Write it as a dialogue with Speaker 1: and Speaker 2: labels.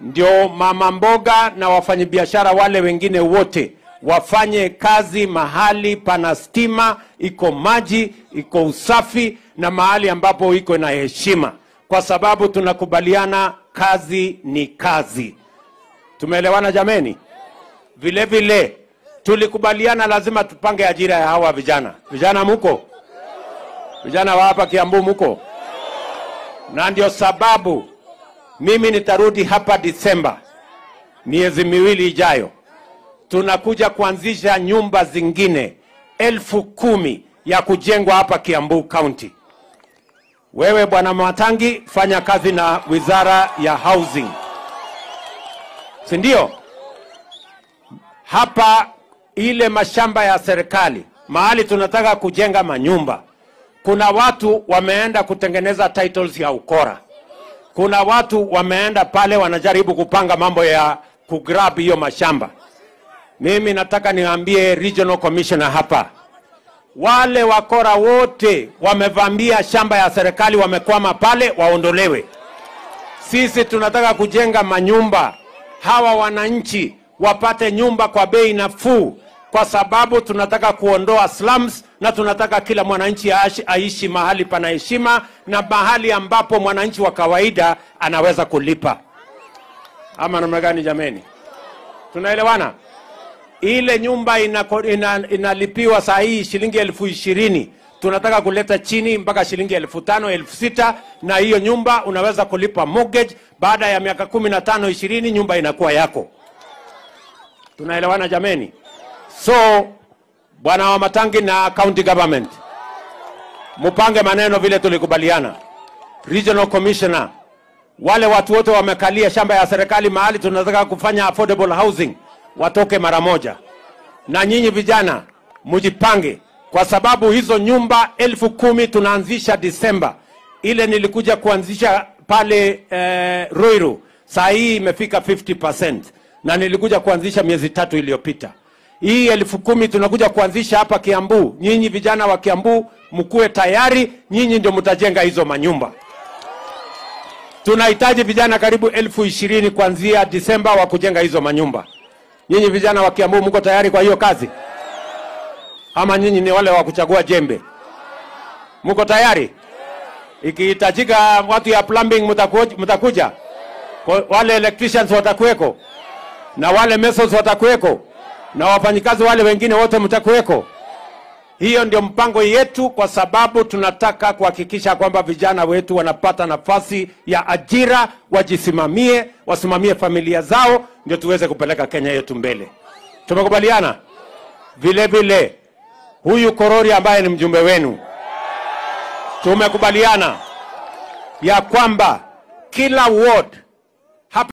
Speaker 1: ndio mama mboga na wafanyabiashara wale wengine wote wafanye kazi mahali pana stima, iko maji, iko usafi na mahali ambapo iko na heshima, kwa sababu tunakubaliana kazi ni kazi. Tumeelewana jameni? Vile vile tulikubaliana lazima tupange ajira ya hawa vijana. Vijana muko? Vijana wa hapa Kiambu muko? Na ndio sababu mimi nitarudi hapa Disemba, miezi miwili ijayo, tunakuja kuanzisha nyumba zingine elfu kumi ya kujengwa hapa Kiambu County. Wewe bwana Matangi, fanya kazi na wizara ya housing, si ndio? Hapa ile mashamba ya serikali mahali tunataka kujenga manyumba, kuna watu wameenda kutengeneza titles ya ukora kuna watu wameenda pale wanajaribu kupanga mambo ya kugrab hiyo mashamba. Mimi nataka niwaambie regional commissioner hapa, wale wakora wote wamevamia shamba ya serikali, wamekwama pale, waondolewe. Sisi tunataka kujenga manyumba, hawa wananchi wapate nyumba kwa bei nafuu, kwa sababu tunataka kuondoa slums na tunataka kila mwananchi aishi, aishi mahali pana heshima na mahali ambapo mwananchi wa kawaida anaweza kulipa. Ama namna gani jameni? Tunaelewana? Ile nyumba inako, ina, inalipiwa saa hii shilingi elfu ishirini tunataka kuleta chini mpaka shilingi elfu tano elfu sita na hiyo nyumba unaweza kulipa mortgage. Baada ya miaka kumi na tano ishirini nyumba inakuwa yako. Tunaelewana jameni? So bwana wa Matangi na county government, mupange maneno vile tulikubaliana. Regional commissioner, wale watu wote wamekalia shamba ya serikali mahali tunataka kufanya affordable housing watoke mara moja, na nyinyi vijana mujipange, kwa sababu hizo nyumba elfu kumi tunaanzisha Disemba. Ile nilikuja kuanzisha pale eh, Ruiru, saa hii imefika 50% na nilikuja kuanzisha miezi tatu iliyopita hii elfu kumi tunakuja kuanzisha hapa Kiambu. Nyinyi vijana wa Kiambu mkuwe tayari, nyinyi ndio mtajenga hizo manyumba. Tunahitaji vijana karibu elfu ishirini kuanzia Disemba wa kujenga hizo manyumba. Nyinyi vijana wa Kiambu mko tayari kwa hiyo kazi, ama nyinyi ni wale wa kuchagua jembe? Mko tayari? Ikihitajika watu ya plumbing mtakuja, mtakuja? Kwa- Wale electricians watakuweko na wale masons watakuweko na wafanyikazi wale wengine wote mtakuweko. Hiyo ndio mpango yetu, kwa sababu tunataka kuhakikisha kwamba vijana wetu wanapata nafasi ya ajira, wajisimamie, wasimamie familia zao, ndio tuweze kupeleka Kenya yetu mbele. Tumekubaliana vile vile, huyu Korori ambaye ni mjumbe wenu, tumekubaliana ya kwamba kila ward